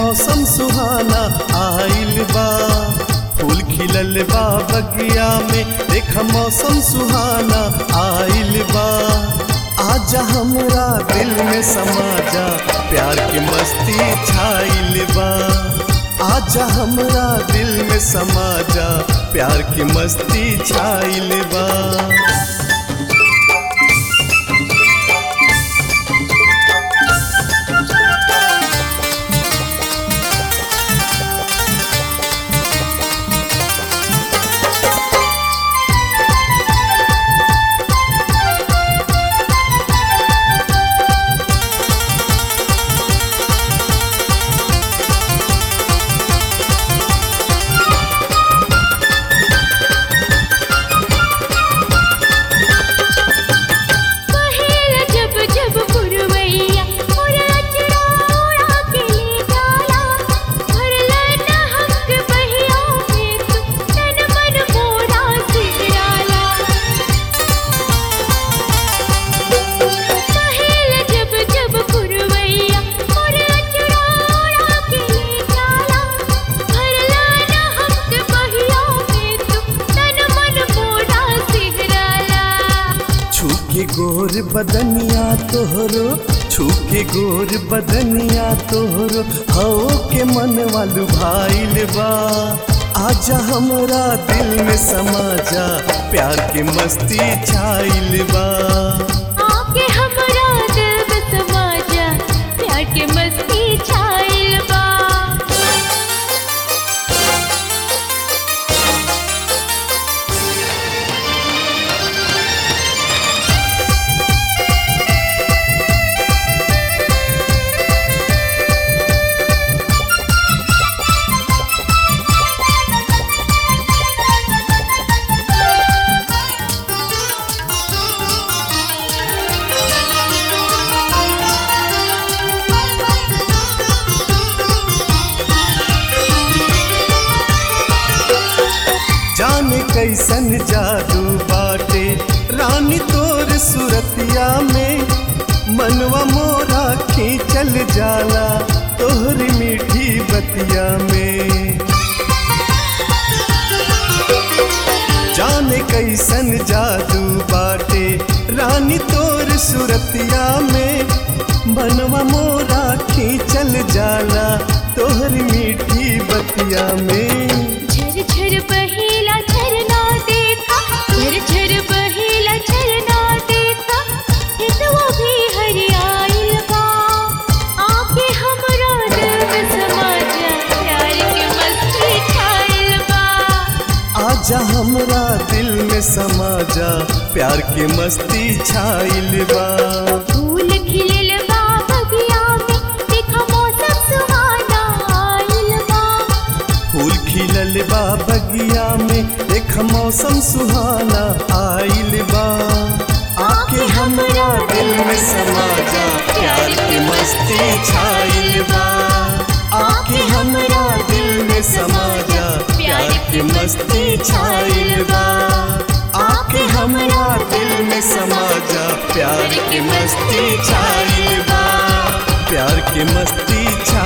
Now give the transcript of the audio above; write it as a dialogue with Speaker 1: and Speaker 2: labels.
Speaker 1: मौसम सुहाना आइल बा फूल खिलल बा बगिया में देख मौसम सुहाना आइल बा आजा हमरा दिल में समा जा प्यार की मस्ती छाइल बा आजा हमरा दिल में समा जा प्यार की मस्ती छाइल बा
Speaker 2: कहेला जब जब पुरवैया मोरा चुड़ौड़ा के ले जाला भरला न हमके बहिया में तू तन मन मोरा सिगराला कहेला जब जब पुरवैया मोरा चुड़ौड़ा के ले जाला भरला न हमके बहिया में तू तन मन मोरा सिगराला
Speaker 1: छूके गोर बदनिया तोहरो छूके गोर बदनिया तोहरो हो के मन वालू भाईल बा आजा हमरा दिल में समा जा प्यार की मस्ती छाइल बा
Speaker 2: आके हमरा दिल में समा जा प्यार के मस्ती छाइल बा
Speaker 1: जाने कैसन जादू बाटे रानी तोर सुरतिया में मनवा मोरा खींचल जाला तोहरी मीठी बतिया में जाने कैसन जादू बाटे रानी तोर सुरतिया में मनवा मोरा खींचल जाला तोहरी मीठी बतिया में
Speaker 2: झर झर बहेला झरना देखा झर झर बहेला झरना देखा हितवा भी हरियाइल बा आके हमरा दिल में समा जा प्यार के मस्ती छाइल बा
Speaker 1: आजा हमरा दिल में समा जा प्यार की मस्ती छाइल बा
Speaker 2: फूल खिलल बा बगिया में देखा मौसम सुहाना आइल बा
Speaker 1: फूल खिलल बा बगिया में देख मौसम सुहाना आइल बा आके हमरा दिल में समा जा प्यार की मस्ती छाइल बा आके हमरा दिल में समा जा प्यार की मस्ती छाइल बा आके हमरा दिल में समा जा प्यार की मस्ती छाइल बा प्यार की मस्ती छा